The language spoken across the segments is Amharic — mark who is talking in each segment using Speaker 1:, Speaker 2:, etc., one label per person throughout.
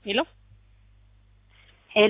Speaker 1: ሄሎ
Speaker 2: ሄሎ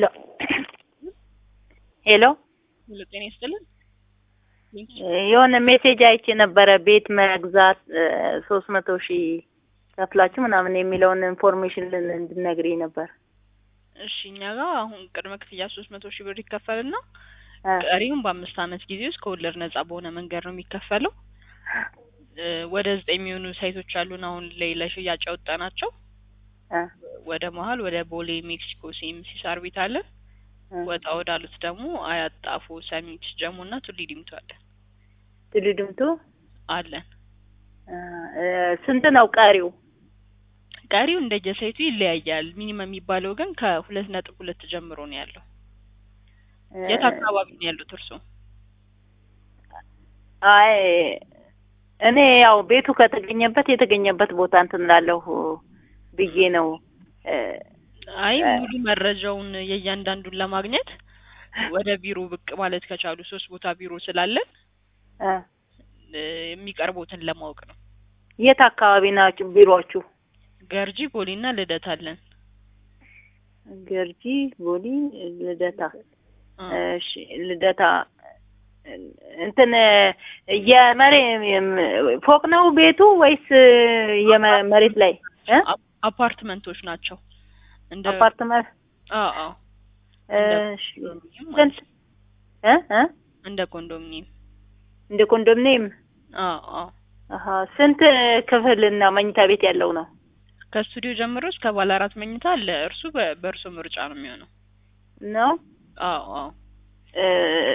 Speaker 2: ሄሎ
Speaker 1: ሄሎ፣ ጤና ይስጥልን።
Speaker 2: የሆነ ሜሴጅ አይቼ ነበረ ቤት መግዛት ሶስት መቶ ሺህ ከፍላችሁ ምናምን የሚለውን ኢንፎርሜሽን እንድነግሪኝ ነበር።
Speaker 1: እሺ እኛ ጋር አሁን ቅድመ ክፍያ ሶስት መቶ ሺህ ብር ይከፈልና
Speaker 2: እ
Speaker 1: ቀሪውን በአምስት ዓመት ጊዜ ውስጥ ከወለድ ነጻ በሆነ መንገድ ነው የሚከፈለው። እ ወደ ዘጠኝ የሚሆኑ ሳይቶች አሉን አሁን ላይ ለሽያጭ ያወጣናቸው።
Speaker 2: እ
Speaker 1: ወደ መሀል ወደ ቦሌ ሜክሲኮ ሲኤምሲ ሳር ቤት አለን።
Speaker 2: እ
Speaker 1: ወጣ ወዳሉት ደግሞ አያት፣ ጣፎ፣ ሰሚት፣ ጀሞ እና ቱሊ ዲምቱ አለን
Speaker 2: ቱሉ ድምቱ
Speaker 1: አለን።
Speaker 2: እ እ ስንት ነው ቀሪው?
Speaker 1: ቀሪው እንደየሳይቱ ይለያያል። ሚኒመም የሚባለው ግን ከሁለት ነጥብ ሁለት ጀምሮ ነው ያለው።
Speaker 2: እ
Speaker 1: የት አካባቢ ነው ያሉት እርስዎ?
Speaker 2: አይ እኔ ያው ቤቱ ከተገኘበት የተገኘበት ቦታ እንትን እላለሁ ብዬ ነው እ
Speaker 1: አይ
Speaker 2: እ
Speaker 1: ሙሉ መረጃውን የእያንዳንዱን ለማግኘት ወደ ቢሮ ብቅ ማለት ከቻሉ ሶስት ቦታ ቢሮ ስላለን
Speaker 2: እ
Speaker 1: እ የሚቀርቦትን ለማወቅ ነው።
Speaker 2: የት አካባቢ ናችሁ ቢሮአችሁ?
Speaker 1: ገርጂ ቦሌና ልደት አለን።
Speaker 2: ገርጂ፣ ቦሌ፣ ልደታ።
Speaker 1: እ
Speaker 2: እሺ ልደታ እንትን የመሬ ፎቅ ነው ቤቱ ወይስ የመሬት ላይ እ
Speaker 1: አፕ- አፓርትመንቶች ናቸው። እንደ
Speaker 2: አፓርትመንት?
Speaker 1: አዎ አዎ
Speaker 2: እሺ
Speaker 1: ኮንዶሚኒየም
Speaker 2: ስንት
Speaker 1: ማለት ነው።
Speaker 2: እ እ
Speaker 1: እንደ ኮንዶሚኒየም
Speaker 2: እንደ ኮንዶሚኒየም?
Speaker 1: አዎ አዎ
Speaker 2: አሀ ስንት ክፍልና መኝታ ቤት ያለው ነው?
Speaker 1: ከስቱዲዮ ጀምሮ እስከ ባለ አራት መኝታ አለ። እርሱ በ- በእርሶ ምርጫ ነው የሚሆነው።
Speaker 2: ነው
Speaker 1: አዎ አዎ
Speaker 2: እ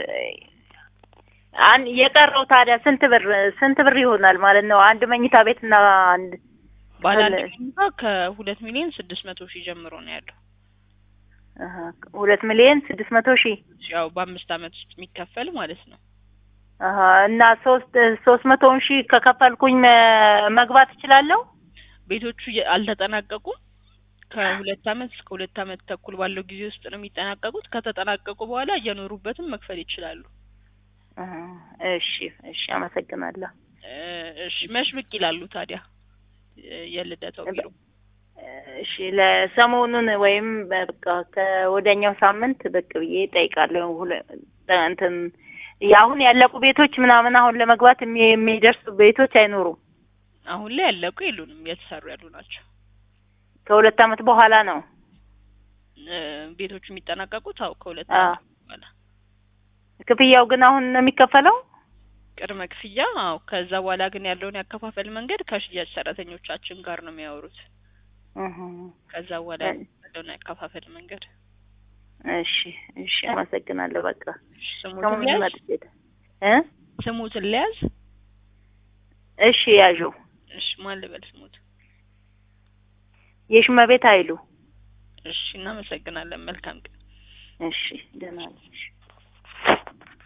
Speaker 2: አን የቀረው ታዲያ ስንት ብር ስንት ብር ይሆናል ማለት ነው? አንድ መኝታ ቤት እና አንድ
Speaker 1: ባለ አንድ
Speaker 2: አለ።
Speaker 1: መኝታ ከሁለት ሚሊዮን ስድስት መቶ ሺህ ጀምሮ ነው ያለው።
Speaker 2: አሀ ሁለት ሚሊዮን ስድስት መቶ ሺህ
Speaker 1: ያው በአምስት ዓመት ውስጥ የሚከፈል ማለት ነው።
Speaker 2: አሀ እና ሶስት ሶስት መቶውን ሺህ ከከፈልኩኝ መ- መግባት እችላለሁ?
Speaker 1: ቤቶቹ የ- አልተጠናቀቁም። ከሁለት ዓመት እስከ ሁለት ዓመት ተኩል ባለው ጊዜ ውስጥ ነው የሚጠናቀቁት። ከተጠናቀቁ በኋላ እየኖሩበትም መክፈል ይችላሉ።
Speaker 2: አሀ እሺ እሺ አመሰግናለሁ።
Speaker 1: እ እሺ መች ብቅ ይላሉ ታዲያ እ የልደታው ቢሮ?
Speaker 2: እሺ ለሰሞኑን ወይም በቃ ከወዲያኛው ሳምንት ብቅ ብዬ እጠይቃለሁ። ሁለ- እንትን አሁን ያለቁ ቤቶች ምናምን አሁን ለመግባት የሚ- የሚደርሱ ቤቶች አይኖሩም።
Speaker 1: አሁን ላይ ያለቁ የሉንም፣ እየተሰሩ ያሉ ናቸው።
Speaker 2: ከሁለት ዓመት በኋላ ነው።
Speaker 1: እ ቤቶቹ የሚጠናቀቁት አው ከሁለት
Speaker 2: አ
Speaker 1: ዓመት በኋላ
Speaker 2: ክፍያው ግን አሁን ነው የሚከፈለው?
Speaker 1: ቅድመ ክፍያ። አዎ ከዛ በኋላ ግን ያለውን ያከፋፈል መንገድ ከሽያጭ ሰራተኞቻችን ጋር ነው የሚያወሩት።
Speaker 2: እህ
Speaker 1: ከዛ በኋላ
Speaker 2: እ
Speaker 1: ያለውን ያከፋፈል መንገድ
Speaker 2: እሺ እሺ አመሰግናለሁ። በቃ
Speaker 1: ስሙትን
Speaker 2: ሰሞኑን
Speaker 1: ሊያዝ
Speaker 2: መጥቼ እ
Speaker 1: ስሙትን ሊያዝ
Speaker 2: እሺ ያዡ
Speaker 1: እሺ ማን ልበል ስሙት?
Speaker 2: የሽመቤት አይሉ
Speaker 1: እሺ እናመሰግናለን። መልካም ቀን።
Speaker 2: እሺ ደህና ነሽ?